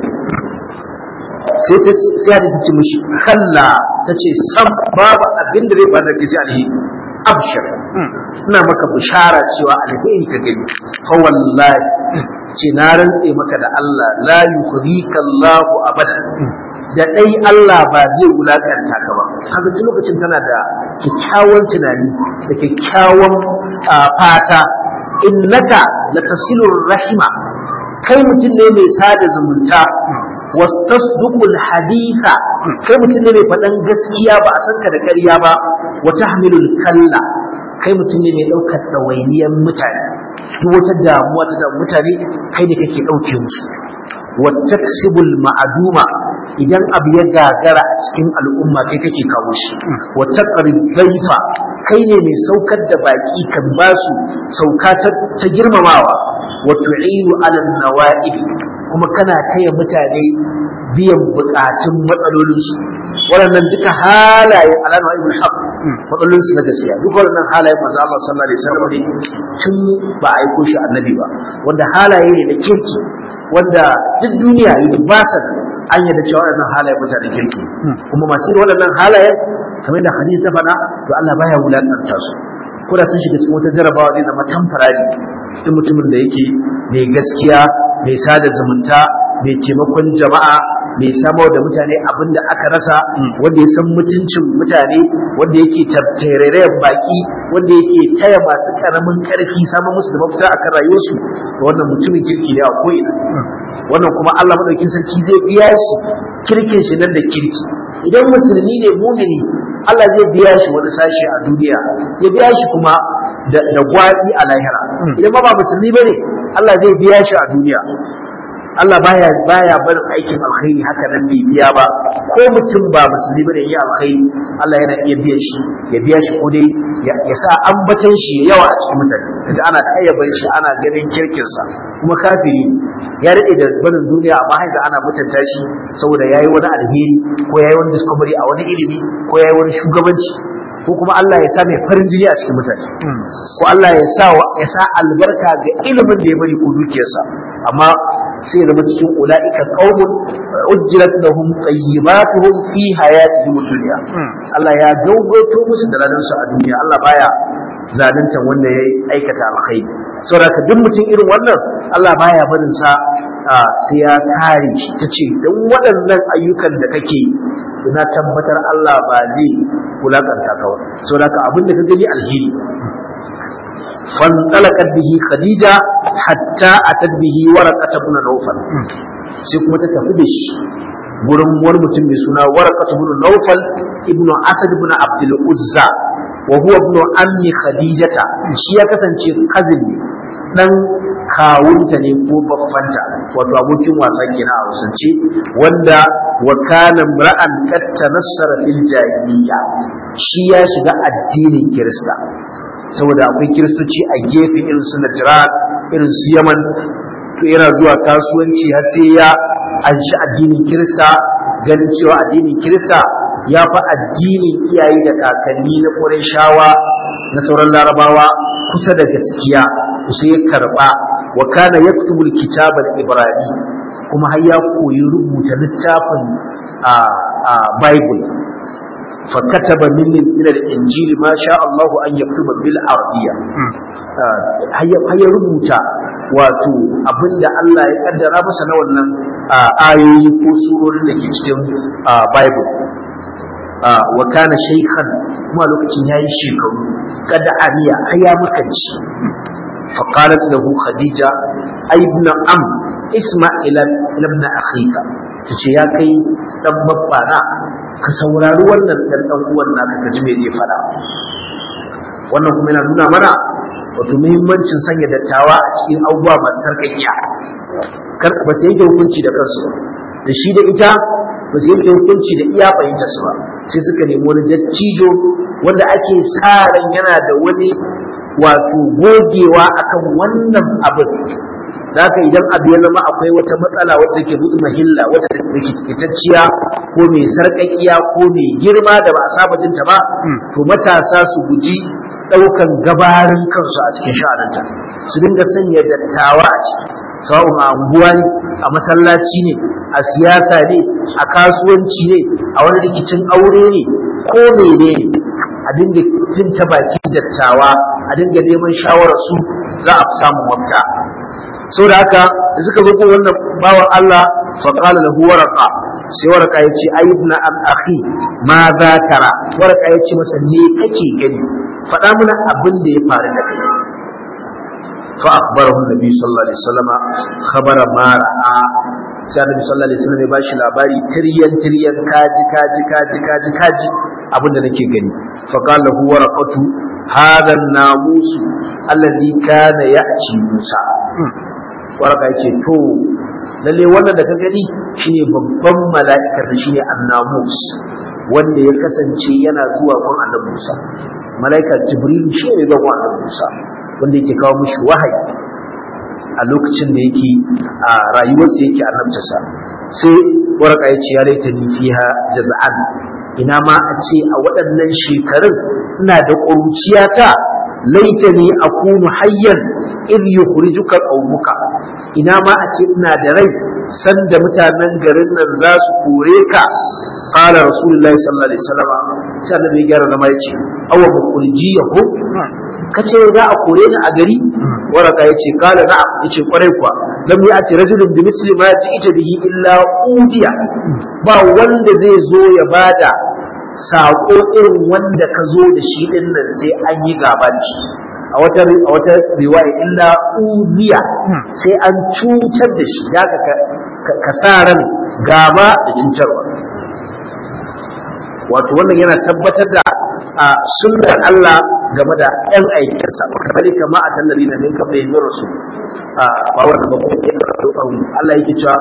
sai ta sai ta ce mishi kalla ta ce sam babu abin da zai faru da kai sai alheri abshir ina maka bishara cewa alheri ka gani fa wallahi ce na rantse maka da Allah la yukhzika Allahu abada da dai Allah ba zai wulakanta ka ba kaga tun lokacin tana da kyakkyawan tunani da kyakkyawan fata innaka latasilur rahima kai mutum ne mai sada zumunta wastasduqul haditha kai mutum ne mai faɗan gaskiya ba a san ka da ƙarya ba wa tahmilul kalla kai mutum ne mai ɗaukar ɗawainiyar mutane duk wata damuwa ta damu mutane kai ne kake ɗauke musu wa taksibul ma'aduma idan abu ya gagara a cikin al'umma kai kake kawo shi wa taqrib dhaifa kai ne mai saukar da baki kan basu sauka ta girmamawa wa tu'inu ala nawa'ib kuma kana taya mutane biyan bukatun matsalolinsu waɗannan duka halayen alama ibn haq matsalolinsu na gaskiya duk waɗannan halayen manzo Allah sallallahu alaihi wasallam ne tun ba a aiko shi annabi ba wanda halaye ne da kirki wanda duk duniya ba san an yadda cewa waɗannan halayen mutanen kirki kuma masu irin waɗannan halayen kamar da hadisi ta faɗa to Allah baya wulakanta su ko da sun shiga cikin wata jarabawa zai zama tamfarari duk mutumin da yake mai gaskiya mai sada zumunta mai taimakon jama'a mai samar da mutane abin da aka rasa wanda ya san mutuncin mutane wanda yake tattarairayen baki wanda yake taya masu karamin karfi samun musu da mafita akan rayuwarsu da wannan mutumin kirki ne a ko'ina wannan kuma Allah madaukin sarki zai biya shi kirkin shi nan da kirki idan musulmi ne mumini Allah zai biya shi wani sashi a duniya ya biya shi kuma da gwaɗi a lahira idan ba ba musulmi bane Allah zai biya shi a duniya Allah baya baya barin aikin alkhairi haka nan bai biya ba ko mutum ba musulmi bane yi alkhairi Allah yana iya biyan shi ya biya shi ko dai ya sa ambatan shi yawa a cikin mutane kaji ana kayyaban shi ana ganin kirkin sa kuma kafiri ya rike da barin duniya amma haka ana mutunta shi saboda yayi wani alheri ko yayi wani discovery a wani ilimi ko yayi wani shugabanci ko kuma Allah ya sa mai farin jini a cikin mutane ko Allah ya sa ya sa albarka ga ilimin da ya bari ko dukiyarsa amma sai ya zama cikin ula'ika qaumun ujjilat lahum tayyibatuhum fi hayatihim dunya Allah ya gaugato musu da ranar su a duniya Allah baya zalunta wanda ya aikata alkhairi saboda duk mutum irin wannan Allah baya barin sa sai ya kare shi tace dan waɗannan ayyukan da kake ina tabbatar Allah ba zai wulakanta ka ba saboda abin da ka gani alheri فانطلقت به خديجة حتى أتت به ورقة بن نوفل sai kuma ta tafi da shi gurin wani mutum mai suna warqat ibn nawfal ibn asad ibn abdul uzza wa huwa ibn ammi khadijata shi ya kasance cousin ne dan kawunta ne ko baffanta wato abokin wasa kenan a wasance wanda wa kana ra'an qad tanassara fil jahiliya shi ya shiga addinin kirista saboda akwai kiristoci a gefe irin su Najran irin su Yaman to yana zuwa kasuwanci har sai ya anshi addinin Kirista ganin cewa addinin Kirista ya fi addinin iyaye da kakanni na Qurayshawa na sauran Larabawa kusa da gaskiya sai ya karba wa kana yaktubul kitaba al-ibrani kuma har ya koyi rubuta littafin a Bible فكتب من من الانجيل ما شاء الله ان يكتب بالعربيه هيا rubuta wato abinda Allah ya kaddara masa na wannan ayoyi ko surorin da ke cikin bible wa kana shaykhan kuma lokacin yayi shekaru kada ariya aya makanci فقالت له خديجة أي ابن أم اسمع إلى ابن أخيك تشي يا كي دم بابانا ka saurari wannan dan dan uwan naka ka ji me zai fada wannan kuma yana nuna mana wato muhimmancin sanya dattawa a cikin abubuwa masu sarkakiya kar ba su yanke hukunci da kansu da shi da ita ba su yanke hukunci da iya fahimta su ba sai suka nemi wani dattijo wanda ake sa ran yana da wani wato gogewa akan wannan abin haka idan abu ya zama akwai wata matsala wadda ke buɗe mahilla wadda rikitacciya ko mai sarƙaƙiya ko mai girma da ba a saba jinta ba to matasa su guji ɗaukan gabarin kansu a cikin sha'aninta su dinga sanya dattawa a ciki sawa'un a unguwa ne a masallaci ne a siyasa ne a kasuwanci ne a wani rikicin aure ne ko mene ne a dinga jin ta bakin dattawa a dinga neman shawararsu za a fi samun mafita sau da haka da suka zo ko wannan bawan Allah fa qala lahu waraqa sai waraka ya ce ai ibn am akhi ma za tara waraka ya ce masa me kake gani faɗa mana abin da ya faru da kai fa akhbarahu nabi sallallahu alaihi wasallam khabara ma ra'a sai annabi sallallahu alaihi wasallam ya bashi labari tiryan tiryan kaji kaji kaji kaji kaji abin da nake gani fa qala lahu waraqatu hadha an-namus alladhi kana ya'ti Musa waraka yace to lalle wannan da ka gani shine babban mala'ikar da shine annamus wanda ya kasance yana zuwa gun annabi Musa mala'ikar Jibril shi ne zuwa gun annabi Musa wanda yake kawo mishi wahayi a lokacin da yake a rayuwarsa yake annabtarsa sai waraka ya ce ya laita ni fiha jaz'an ina ma a ce a waɗannan shekarun ina da ƙuruciyata laita ni akunu hayyan idh yukhrijuka qaumuka ina ma a ce ina da rai sanda mutanen garin nan za su kore ka qala rasulullahi sallallahu alaihi wasallam sai annabi ya gyara zama yace awa mukhrijiyahu kace za a kore ni a gari waraka yace qala na'am yace kwarai kuwa lam ya'ti rajulun bi misli ma ji'ta bihi illa udiya ba wanda zai zo ya bada sako irin wanda ka zo da shi din nan sai an yi gaba da shi a wata a wata riwaya illa udiya sai an cutar da shi ya ka ka sa ran gaba da cutarwa wato wannan yana tabbatar da a sunnar Allah game da ɗan aikinsa kamar kama a tallari na ninka bai yi rasu a bawar da bakwai Allah yake cewa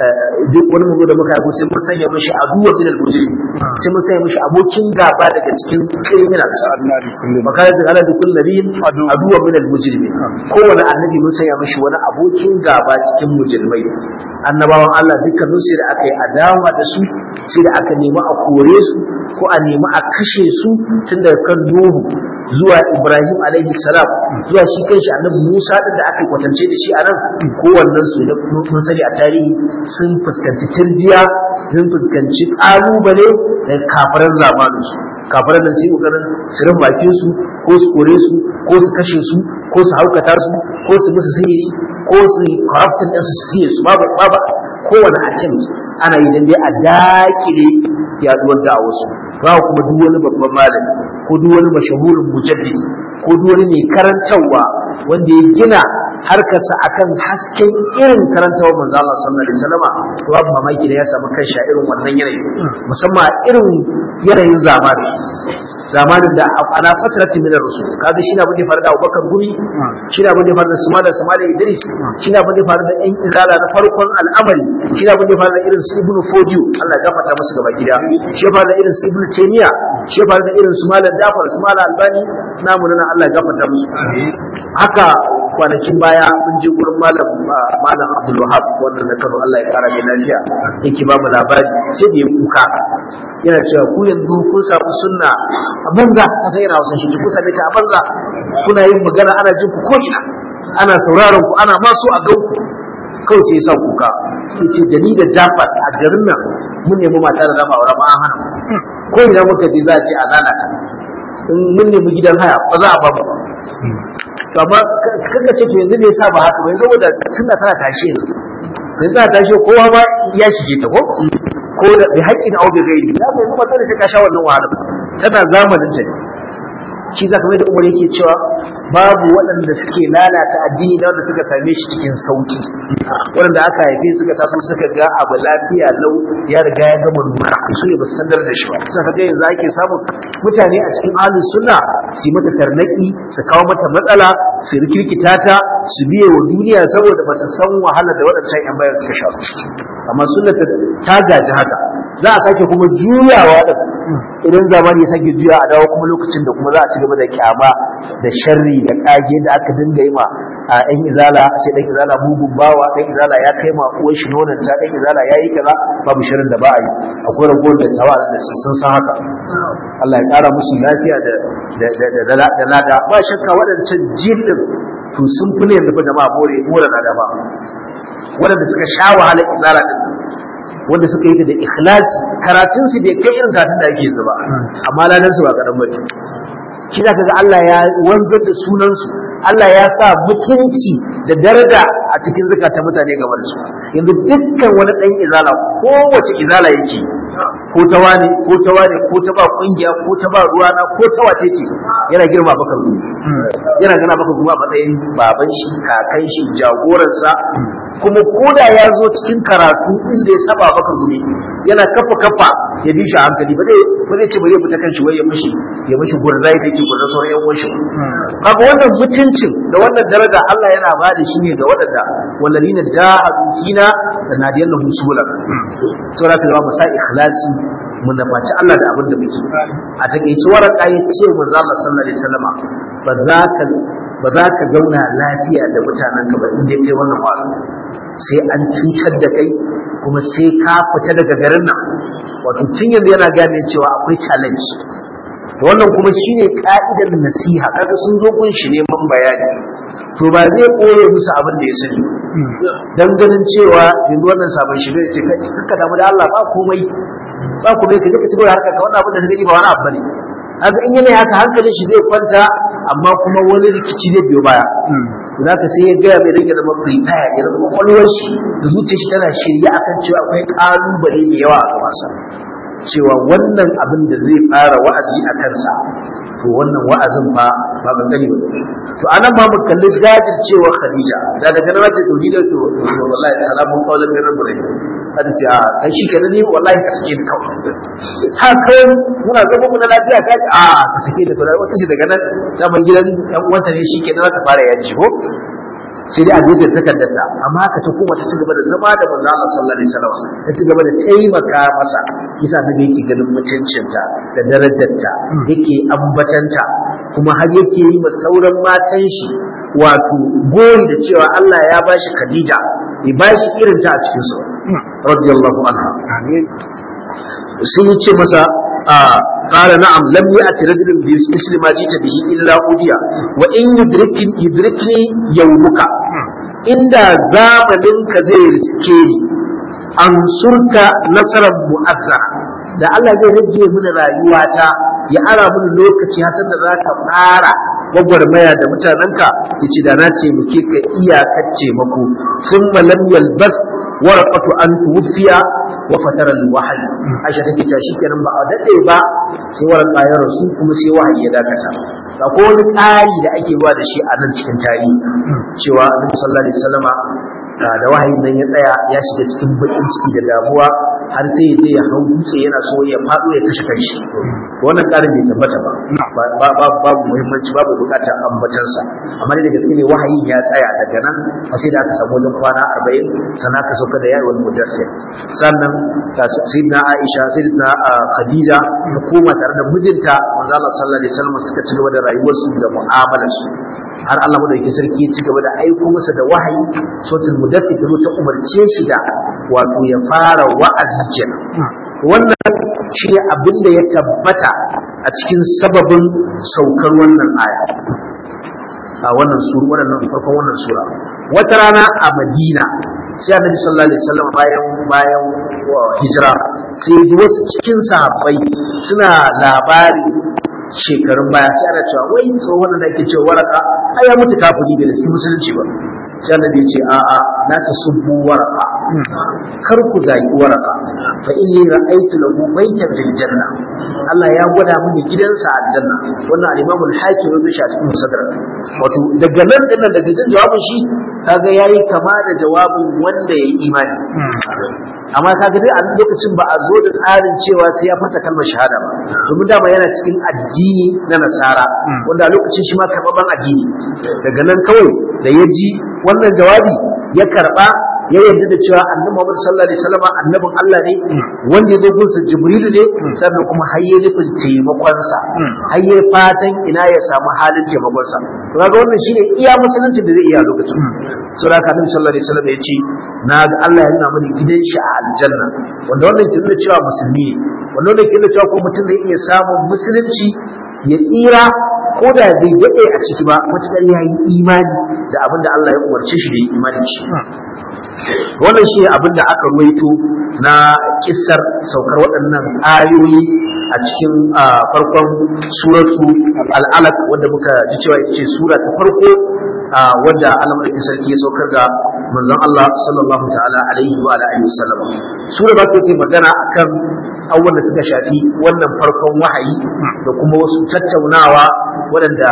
duk wani mu da muka yi sai mun sanya mishi aduwa min al-mujrim sai mun sanya mishi abokin gaba daga cikin criminals makarar da Allah da kullu nabiyin aduwa min al-mujrim kowane annabi mun sanya mishi wani abokin gaba cikin mujrimai annabawan Allah dukkanin sai da aka yi adawa da su sai da aka nemi a kore su ko a nemi a kashe su tun daga kan Nuhu zuwa Ibrahim alaihi salam zuwa shi kanshi annabi Musa din da aka kwatance da shi a nan kowannen su da mun sani a tarihi sun fuskanci tirjiya sun fuskanci kalubale daga kafiran zamanin su kafiran nan sai kokarin su rufe bakin su ko su kore su ko su kashe su ko su haukata su ko su musu sihiri ko su corruptin din su siye su babu babu kowane attempt ana yi dan dai a dakile yaduwar da'awar su ba kuma duk wani babban malami ko duk wani mashahurin mujaddidi ko duk wani mai karantarwa wanda ya gina harkarsa akan hasken irin karantawar manzo Allah sallallahu alaihi wasallam to babu mamaki da ya samu kanshi a irin wannan yanayi musamman a irin yanayin zamani zamanin da ala fatrati min ar-rusul kaga shi na bude faru da Abubakar Gumi shi na bude faru da Suma da Suma da Idris shi na bude faru da ɗan izala na farkon al'amari shi na bude faru da irin su Ibn Fodiyo Allah ya gafarta musu gaba gida shi ya faru da irin su Ibn Taymiya shi ya faru da irin su Malam Jafar su Malam Albani namu nan Allah ya gafarta musu haka kwanakin baya mun je gurin malam malam Abdul Wahab wannan da Kano Allah ya kara mai lafiya yake ba mu labari sai da ya kuka yana cewa ku yanzu kun samu sunna a banza ka sai yana wasan shi ku same ta a banza kuna yin magana ana jin ku ko ina ana sauraron ku ana maso a gan ku kawai sai ya sa kuka yace da ni da Jafar a garin nan mun nemi mata da dama aure ma an hana ko ina muka je za a je a lalata in mun nemi gidan haya ba za a ba mu to amma kaga ce to yanzu me yasa ba haka ba saboda sunna tana tashi yanzu yanzu tana tashi kowa ma ya shige ta ko ko da bi haƙƙin au bi gairi ya mai zuba dole sai ka sha wannan wahala tana zamanin ta shi zaka mai da umar yake cewa babu waɗanda suke lalata addini da wanda suka same shi cikin sauki waɗanda aka haife suka taso suka ga abu lafiya lau ya riga ya gama nuna su ne ba su sandar da shi ba sai ka ga yanzu ake samun mutane a cikin ahlus sunna su yi mata tarnaki su kawo mata matsala su rikirkita ta su biye wa duniya saboda ba su san wahala da waɗancan yan bayan suka sha amma sunna ta gaji haka za a sake kuma juyawa da idan zamani ya sake juya a dawo kuma lokacin da kuma za a ci gaba da kyama da sharri da kage da aka dinga yi ma a ɗan izala sai ɗan izala mugun bawa ɗan izala ya kai ma uwar shi nonon ta ɗan izala ya yi kaza babu shirin da ba a yi akwai ragowar da tawa da sun san haka Allah ya ƙara musu lafiya da da lada ba shakka waɗancan jillin to sun fi ne yanzu fa jama'a more more lada ba waɗanda suka sha wahalar izala din wanda suka yi ta da ikhlasi karatun su bai kai irin karatun da ake yanzu ba amma ladan su ba kadan bane shi zaka ga Allah ya wanzar da sunan su Allah ya sa mutunci da daraja a cikin zakatan mutane game da su yanzu dukkan wani dan izala kowace izala yake ko ta wani ko ta wani ko ta ba kungiya ko ta ba ruwana ko ta wace ce yana girma bakar gumi yana gana bakar gumi a matsayin baban shi kakan shi jagoransa kuma koda ya zo cikin karatu inda ya saba maka gumi yana kafa kafa ya bi shi a hankali ba zai ba zai ce ba zai fita kan shi wai ya mishi ya mishi gurrai da ke gurrai sauran yan uwanshi kaga wannan mutuncin da wannan daraja Allah yana ba da shi ne ga waɗanda walladina jahadu fina da nadiyallahu subula saboda ka ba mu sa ikhlasi mu nafaci Allah da abin da muke a takeice waraka ya ce manzo Allah sallallahu alaihi wasallama ba za ka ba za ka zauna lafiya da mutanen ka ba in dai kai wannan wasu sai an cutar da kai kuma sai ka fita daga garin nan wato tun yanzu yana gane cewa akwai challenge to wannan kuma shine ka'idar nasiha kaga sun zo gun shi neman bayani to ba zai koye musu abin da ya sani dan ganin cewa yanzu wannan sabon shi ne ce ka damu da Allah ba komai ba komai ka je ka cigaba da harkar ka wannan abin da ka gani ba wani abu bane haka in yana haka hankalin shi zai kwanta amma kuma wani rikici zai biyo baya to haka sai ya gaya mai rage zama prepare ya zama kwakwalwar shi da zuciyar shi tana shirye akan cewa akwai kalubale da yawa a gabansa cewa wannan abin da zai fara wa'azi a kansa to wannan wa'azin fa ba ban gani ba to anan ma mu kalli jajir cewa Khadija da daga nan ta dodi da to wallahi salamu qawlan min rabbil alamin ta ce a kai shi kenan ni wallahi ka sake ni kawai haka muna zama mu na lafiya ka a ka sake ni to wata ce daga nan zaman gidan yan uwanta ne shi kenan za ta fara yaji ko sai dai a duka takardarta amma haka ta koma ta ci gaba da zama da manzo Allah sallallahu alaihi wasallam ta ci gaba da taimaka masa yasa da yake ganin mutuncinta da darajarta yake ambatanta kuma har yake yi ma sauran matan shi wato gori da cewa Allah ya bashi Khadija ya bashi irin ta a cikin su radiyallahu anha sun yi ce masa قال نعم لم يأتي رجل بمثل ما جئت به إلا أوديا وإن يدركني يدركني يومك إن زامنك زي رسكي أنصرك نصرا مؤثرا da Allah zai rage mini rayuwata ya ara mini lokaci hatar da za ka fara gwagwarmaya da mutanenka ya ce da na ce muke ka iyakar taimako sun malam yalbas warqatu an tuwfiya wa fatara al-wahyi Aisha take ta kenan ba a dade ba sai warqa ya rasu kuma sai wahayi ya dakata ko wani tsari da ake ruwa da shi a nan cikin tarihi cewa Annabi sallallahu alaihi wasallama da wahayin nan ya tsaya ya shiga cikin bakin ciki da damuwa har sai ya je ya hau dutse yana so ya faɗo ya kashe kanshi wannan ƙarin bai tabbata ba babu muhimmanci babu bukatar ambatansa amma da gaske ne wahayin ya tsaya daga nan a sai da aka samu wajen kwana arba'in sannan aka sauka da yawon mudassir sannan sayyidina aisha sayyidina khadija da koma tare da mijinta manzo Allah sallallahu alaihi wasallam suka ci gaba da rayuwarsu da mu'amalarsu har Allah madaukakin sarki ya ci gaba da aiko masa da wahayi sautul mudaththir ta ta umarce shi da wato ya fara wa'azi kenan wannan shi ne abin da ya tabbata a cikin sababin saukar wannan aya a wannan sura wannan farkon wannan sura wata rana a Madina sai Annabi sallallahu alaihi wasallam bayan bayan hijira sai ji wasu cikin sahabbai suna labari shekarun baya sai ana cewa wai tsohon da ake cewa waraka ai ya mutu kafiri bai da cikin musulunci ba sai annabi ya ce a'a la tasubbu waraka kar ku zaki waraka fa inni ra'aytu lahu baytan fil janna Allah ya gwada mini gidansa a aljanna wannan al-Imam al-Hakim ya shi a cikin musaddarak wato daga nan din nan daga jin jawabin shi kaga yayi kama da jawabin wanda yayi imani amma kaga dai a lokacin ba a zo da tsarin cewa sai ya fata kalmar shahada ba domin dama yana cikin addini na nasara wanda a lokacin shi ma karɓaɓɓen addini daga nan kawai da ya ji wannan jawabi ya karɓa ya yarda da cewa annabi Muhammad sallallahu alaihi wasallam annabin Allah ne wanda ya zo gunsa Jibril ne sannan kuma har ya nufin taimakon sa har ya fatan ina ya samu halin taimakon sa to kaga wannan shine iya musulunci da zai iya lokacin sura ka annabi sallallahu alaihi wasallam ya ce na ga Allah ya nuna mani gidan shi a aljanna wanda wannan ke nuna cewa musulmi ne wanda wannan ke nuna cewa ko mutum zai iya samun musulunci ya tsira ko da bai daɗe a ciki ba matuƙar ya yi imani da abin da Allah ya umarce shi da yi imani shi wannan shi abin da aka ruwaito na kissar saukar waɗannan ayoyi a cikin farkon suratu al'alaq wanda muka ji cewa ita ce sura ta farko wadda Allah madaukakin sarki ya saukar ga manzon Allah sallallahu ta'ala alaihi wa alihi wasallam sura ba ta magana akan abubuwan da suka shafi wannan farkon wahayi da kuma wasu tattaunawa waɗanda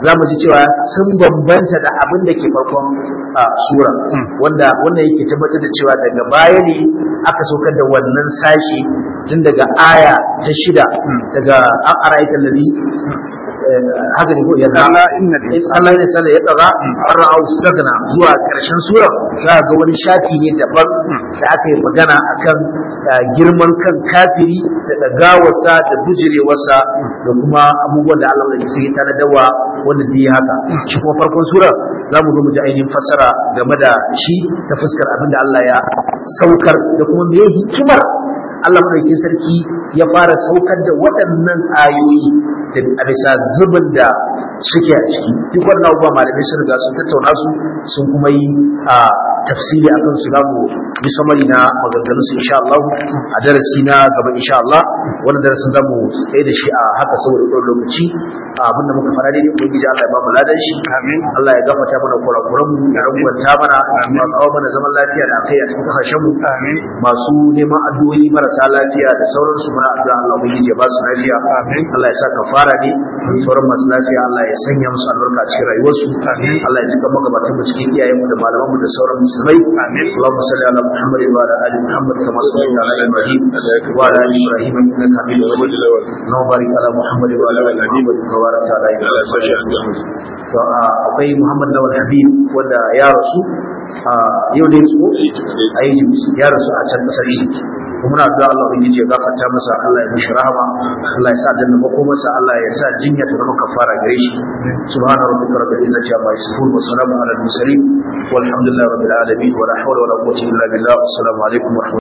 za mu ji cewa sun bambanta da abin da ke farkon sura wanda wannan yake tabbatar da cewa daga baya ne aka saukar da wannan sashi tun daga aya ta shida daga an ara'aita lalli haka ne ko yadda Allah inna Allah ne sallah ya tsara an ra'au stagna zuwa karshen sura za ga wani shafi ne daban da aka yi magana akan girman kan kafiri da dagawarsa da bujirewarsa da kuma abubuwan da Allah ya sai ta dawa wanda da haka shi kuma farkon sura za mu zo mu ji ainihin fassara game da shi ta fuskar abin da Allah ya saukar da kuma me hikimar Allah madaukakin sarki ya fara saukar da waɗannan ayoyi da a bisa zubin da suke a ciki duk wannan abubuwa malamai sun riga sun tattauna su sun kuma yi a tafsiri a kan su za mu bi samari na maganganun su insha Allah a darasi na gaba insha Allah wannan darasin za mu tsaye da shi a haka saboda ɗan lokaci abin da muka fara dai ubangiji Allah ya ba mu ladan shi amin Allah ya gafarta mana kurakuran mu ya rangwanta mana ya kawo mana zaman lafiya da akai a cikin kasashen mu amin masu neman addu'o'i marasa lafiya da sauransu muna addu'a Allah ubangiji ya ba su lafiya Amin. Allah ya sa kafara ne sauran masu lafiya Allah ya sanya musu albarka a cikin rayuwarsu Amin. Allah ya cika magabatan mu cikin iyayen mu da malaman mu da sauran musulmai Amin. Allahumma salli ala Muhammad wa ala ali Muhammad kama sallaita ala Ibrahim wa ala ali Ibrahim innaka Hamidum Majid Allahumma barik ala Muhammad wa ala ali Muhammad kama barakta ala Ibrahim to a, akwai Muhammad Lawal Habib wanda ya rasu a yau da su a Egypt ya rasu a can kasar Egypt kuma muna addu'a Allah ubangiji ya gafarta masa Allah ya mishi rahama Allah ya sa janna masa Allah ya sa jinya ta zama kafara gare shi subhana rabbika rabbil izzati amma yasifun wa salamun ala al mursalin walhamdulillahi rabbil alamin wa la hawla wa la quwwata illa billah assalamu alaikum wa rahmatullahi